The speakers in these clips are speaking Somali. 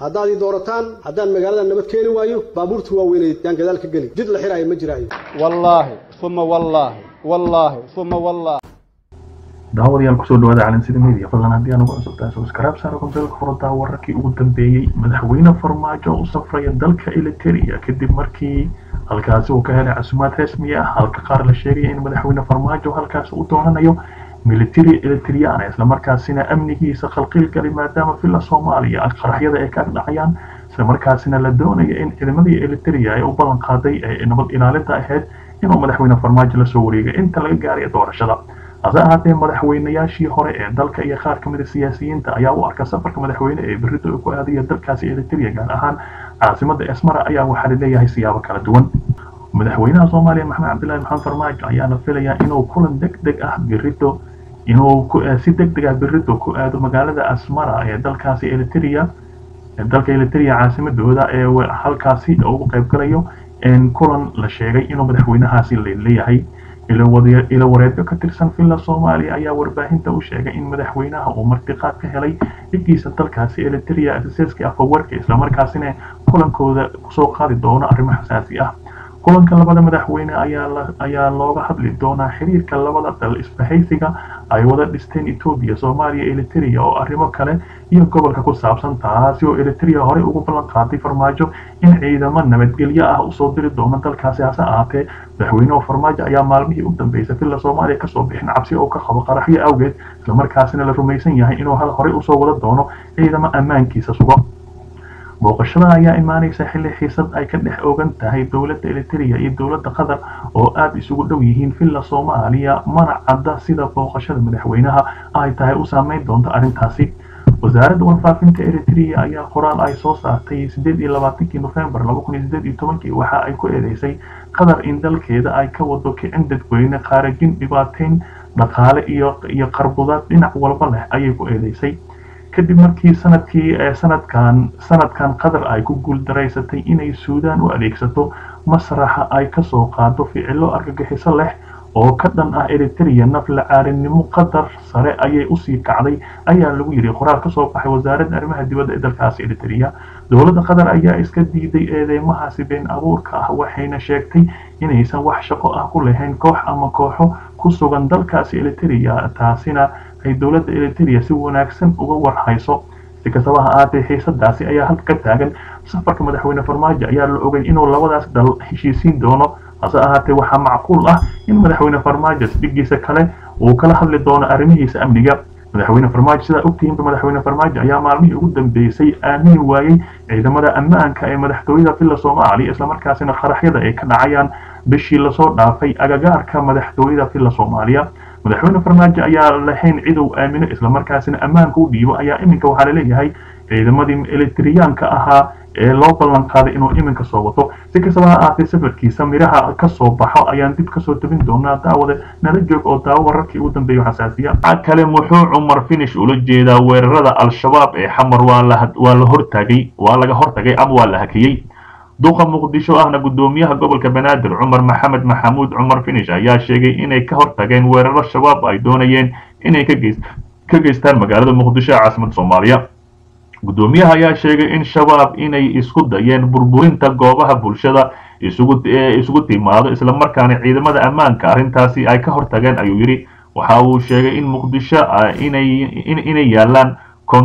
haddaad ii doorataan haddaan magaalada nabad keeni waayo baabuurta waaweyneed yaan gadaal ka geli jid la xiraayo ma jiraayo wallaahi uma wallaahi wallaahi uma wallaahi daawadayaal kusoo dhawaada calansida media fadlan haddii aan ugu cusubtahay subscribe saaro kombeelka furadaa wararkii ugu dambeeyey madaxweyne farmaajo u safraya dalka eliteria kadib markii halkaasi uu ka helay casumaad rasmi ah halka qaar la sheegaya in madaxweyne farmaajo halkaasi u doonanayo military elitriana islamarkaasina amnigiisa khalqiil gali maadaama villa soomaaliya qaraxyada ay ka dhacayaan islamarkaasina la doonaya in ciidamadii eliteria ay u ballan qaaday ee nabad ilaalinta ahayd inuu madaxweyne farmaajo lasoo wareegay inta laga gaarayo doorashada hase ahaatee madaxweynayaashii hore ee dalka iyo qaar kamid a siyaasiyiinta ayaa u arka safarka madaxweyne ee berito ku aadaya dalkaasi eliteria gaar ahaan caasimada esmara ayaa waxaa laleeyahay siyaabo kala duwan madaxweynaha soomaaliya maxamed cabdillahi maxamed farmaajo ayaa la filayaa inuu kulan deg deg ah berito inuu si deg deg ah berito ku aado magaalada asmara ee dalkaasi eliteria dalka eliteria caasimadooda ee halkaasi ugu qaybgalayo kulan la sheegay inuu madaxweynahaasi leeyahay ilo wareedyo ka tirsan villa soomaaliya ayaa warbaahinta u sheegay in madaxweynaha uu martiqaad ka helay dhigiisa dalkaasi eliteria asaseska afawarka islamarkaasina kulankooda kusoo qaadi doono arrimo xasaasi ah kulanka labada madaxweyne ayaa looga hadli doonaa xiriirka labada dal isbahaysiga ay wada dhisteen etoobiya soomaaliya eliteria oo arrimo kale iyo gobolka ku saabsan taasi oo eliteria horey ugu ballan qaaday farmaajo in ciidamo nabadgelyo ah usoo diri doono dalkaasi hase ahaatee madaxweyneha farmaajo ayaa maalmihii u dambeysay villa soomaaliya kasoo bixin cabsi oo ka qabo qaraxyo awgeed islamarkaasina la rumaysan yahay inuu hal horey usoo wada doono ciidamo ammaankiisa sugo booqashada ayaa imaanaysa xilli xiisad ay ka dhex ogan tahay dowladda eliteria iyo dowladda qatar oo aada isugu dhow yihiin villa soomaaliya mana cadda sida booqashada madaxweynaha ay tahay u saameyn doonta arrintaasi wasaaradda warfaafinta eritrea ayaa qoraal ay soo saartay sideed iyo labaatankii nofembar laba kun iyo sideed iyo tobankii waxa ay ku eedeysay qatar in dalkeeda ay ka wado kicin dadweyne qaarajin dhibaateyn dhaqaale iyo iyo qarbudaad dhinac walba leh ayay ku eedeysay kadib markii sanadkii sanadkan sanadkan qatar ay ku guuldaraysatay inay suudaan u adeegsato masraxa ay kasoo qaado ficilo argagixiso leh oo ka dhan ah eriteria nafla caarinimo qatar sare ayay usii kacday ayaa lagu yidhi qoraal kasoo baxay wasaaradda arrimaha dibadda ee dalkaasi eriteria dowladda qatar ayaa iska diiday eedeymahaasi been abuurka ah waxayna sheegtay inaysan wax shaqo ah ku lahayn koox ama kooxo ku sugan dalkaasi eriteria taasina ay dowladda eliteria si wanaagsan uga warhayso si kastaba ha ahaatee xiisadaasi ayaa halka ka taagan safarka madaxweyne farmaajo ayaa la ogay inuu labadaas dal heshiisiin doono hase ahaatee waxaa macquul ah in madaxweyne farmaajo dhigiisa kale uu kala hadli doono arrimihiisa amniga madaxweyne farmaajo sidaa ogtihiinba madaxweyne farmaajo ayaa maalmihii ugu dambeysay aamini waayey ciidamada ammaanka ee madaxtooyada villa soomaaliya islamarkaasina qaraxyada ay ka dhacayaan bishii lasoo dhaafay agagaarka madaxtooyada villa soomaaliya madaxweyne farmaajo ayaa lahayn cid uu aamino islamarkaasina ammaanka u dhiibo ayaa iminka waxaa laleeyahay ciidamadii elitriyaanka ahaa ee loo ballan qaaday inuu iminka soo wato si kastaba ha ahaatee safarkiisa miraha kasoo baxo ayaan dib kasoo tabin doonaa daawade nala joog oo daawo wararkii ugu dambeeya xasaasiya kale muxuu cumar finish ula jeedaa weerarada al-shabaab ee xamar waa la hortagay waa laga hortagay ama waa la hakiyey duqa muqdisho ahna gudoomiyaha gobolka banaadir cumar maxamed maxamuud cumar finish ayaa sheegay inay ka hortageen weeraro shabaab ay doonayeen inay ka geystaan magaalada muqdisho ee caasimada soomaaliya gudoomiyaha ayaa sheegay in shabaab inay isku dayeen burburinta goobaha bulshada isugu timaado islamarkaana ciidamada ammaanka arrintaasi ay ka hortageen ayuu yidhi waxa uu sheegay in muqdisho inay yaalaan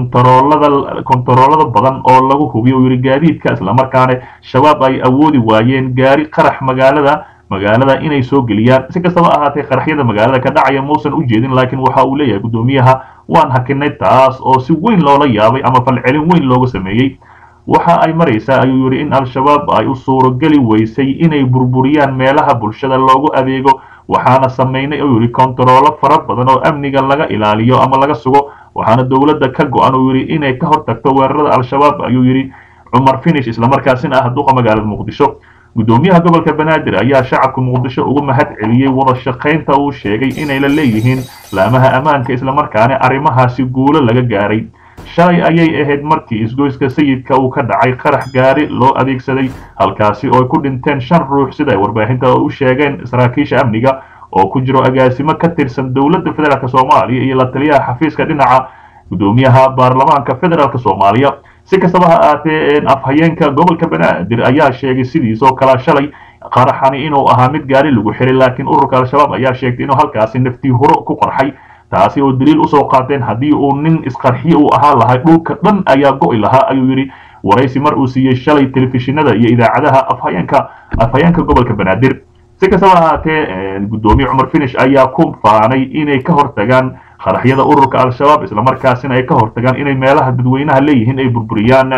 kontaroolada badan oo lagu hubiyo yidhi gaadiidka islamarkaana shabaab ay awoodi waayeen gaari qarax magaalada magaalada inay soo geliyaan si kastaba ahaatee qaraxyada magaalada ka dhacaya muusan u jeedin laakiin waxa uu leeyahay gudoomiyaha waan hakinay taas oo si weyn loola yaabay ama falcelin weyn looga sameeyey waxa ay maraysaa ayuu yidhi in al-shabaab ay u suurogeli weysay inay burburiyaan meelaha bulshada loogu adeego waxaana samaynay oo yidhi kontaroolo fara badan oo amniga laga ilaaliyo ama laga sugo waxaana dowladda ka go-an uu yidhi inay ka hortagto weerarada al-shabaab ayuu yidhi cumar finish islamarkaasina ah duqa magaalada muqdisho gudoomiyaha gobolka banaadir ayaa shacabka muqdisho ugu mahad celiyey wada shaqaynta uu sheegay inay la leeyihiin laamaha ammaanka islamarkaana arrimahaasi guulo laga gaaray shalay ayay ahayd markii isgoyska sayidka uu ka dhacay qarax gaari loo adeegsaday halkaasi oo ay ku dhinteen shan ruux sida ay warbaahinta u sheegeen saraakiisha amniga oo ku jiro agaasimo ka tirsan dowladda federaalk soomaaliya iyo la taliyaha xafiiska dhinaca gudoomiyaha baarlamaanka federaalk soomaaliya si kastaba ha ahaatee afhayeenka gobolka banaadir ayaa sheegay sidiisoo kale shalay qaraxani inuu ahaa mid gaari lagu xiray laakiin ururka al-shabaab ayaa sheegtay inuu halkaasi naftii huro ku qarxay taasi oo daliil usoo qaateen haddii uu nin isqarxiye uu ahaa lahay dhulka dhan ayaa go'i lahaa ayuu yidhi waraysi mar uu siiyey shalay telefishinada iyo idaacadaha afhayeenka afhayeenka gobolka banaadir si kastaba ahaatee guddoomiye cumar finish ayaa ku faanay inay ka hortagaan qaraxyada ururka al-shabaab islamarkaasina ay ka hortagaan inay meelaha dadweynaha leeyihiin ay burburiyaan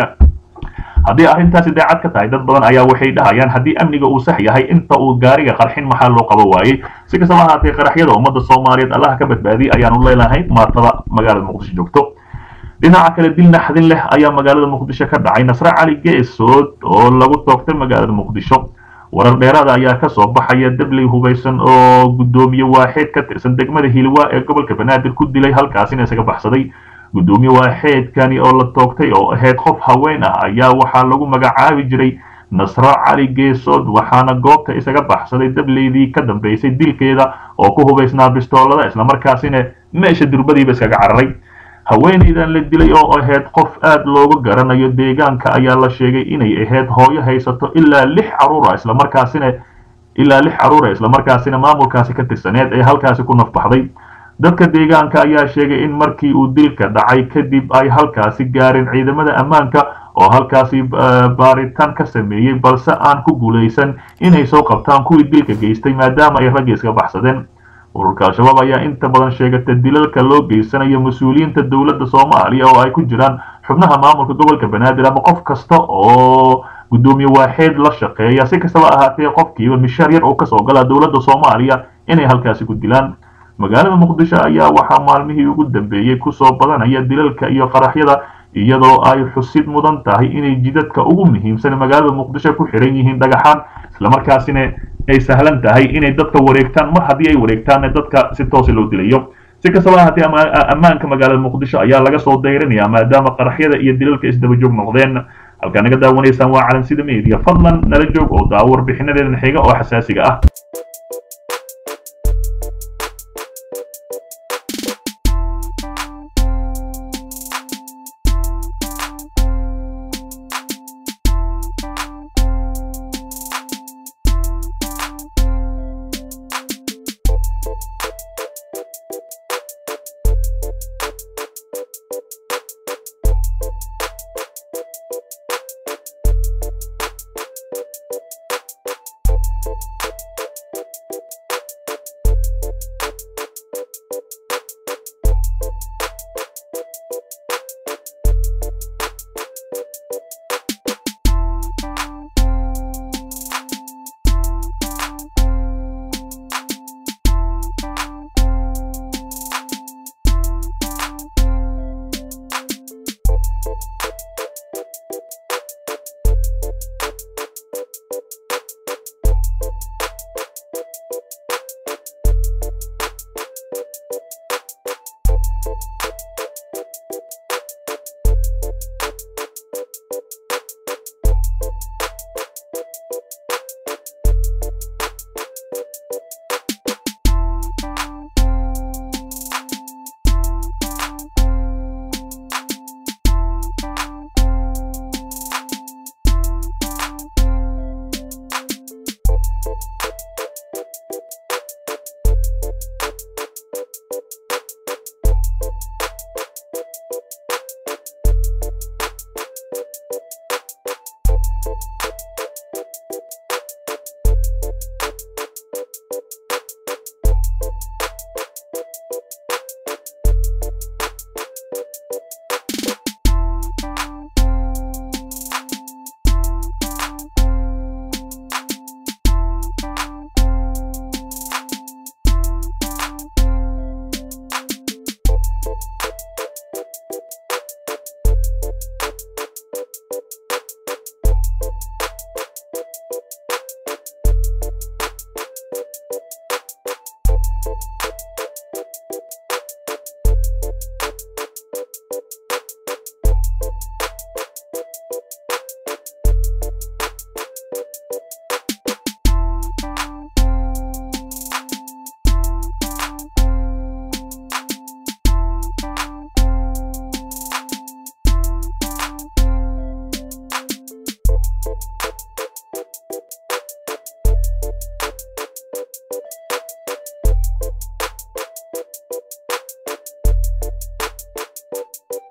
haddii arrintaasi daacad ka tahay dad badan ayaa waxay dhahayaan haddii amniga uu sax yahay inta uu gaariga qarxin maxaa loo qabo waayey si kastaba ahaatee qaraxyada ummadda soomaaliyeed allaha ka badbaadiyay ayaanu leelahay maatada magaalada muqdisho joogto dhinaca kale dil naxdin leh ayaa magaalada muqdisho ka dhacay nasre cali geesood oo lagu toogtay magaalada muqdisho warar dheeraada ayaa ka soo baxaya dabley hubaysan oo guddoomiye waaxeed ka tirsan degmada hilwa ee gobolka banaadir ku dilay halkaasina isaga baxsaday guddoomiye waaxeedkani oo la toogtay oo ahayd qof haween ah ayaa waxaa lagu magacaabi jiray nasro cali geesood waxaana goobta isaga baxsaday dableydii ka dambeysay dilkeeda oo ku hubaysnaa bistoolada islamarkaasina meesha durbadiiba iskaga cararay haweenaydan la dilay oo ahayd qof aad looga garanayo deegaanka ayaa la sheegay inay ahayd hooyo haysato ilaa lix caruura islamarkaasina ilaa lix caruura islamarkaasina maamulkaasi ka tirsaneed ee halkaasi ku nafbaxday dadka deegaanka ayaa sheegay in markii uu dilka dhacay kadib ay halkaasi gaareen ciidamada ammaanka oo halkaasi baaritaan ka sameeyey balse aan ku guulaysan inay soo qabtaan kuwii dilka geystay maadaama ay raggi iska baxsadeen ururka al-shabaab ayaa inta badan sheegata dilalka loo geysanayo mas-uuliyiinta dowladda soomaaliya oo ay ku jiraan xubnaha maamulka gobolka banaadir ama qof kasta oo guddoomiye waaxeed la shaqeeya si kastaba ahaatee qofkiiba mishaar yar oo kasoo gala dowladda soomaaliya inay halkaasi ku dilaan magaalada muqdisho ayaa waxaa maalmihii ugu dambeeyey kusoo badanaya dilalka iyo qaraxyada iyadoo ay xusid mudan tahay inay jidadka ugu muhiimsan magaalada muqdisho ku xiran yihiin dhagaxaan islamarkaasina ay sahlan tahay inay dadka wareegtaan mar haddii ay wareegtaanna dadka si toosa loo dilayo si kastaba ahaatee ammaanka magaalada muqdisho ayaa laga soo dayrinayaa maadaama qaraxyada iyo dilalka isdaba joog noqdeen halkaa naga daawanaysaan waa calansida media fadlan nala joog oo daawo warbixinadeedan xiga oo xasaasiga ah ah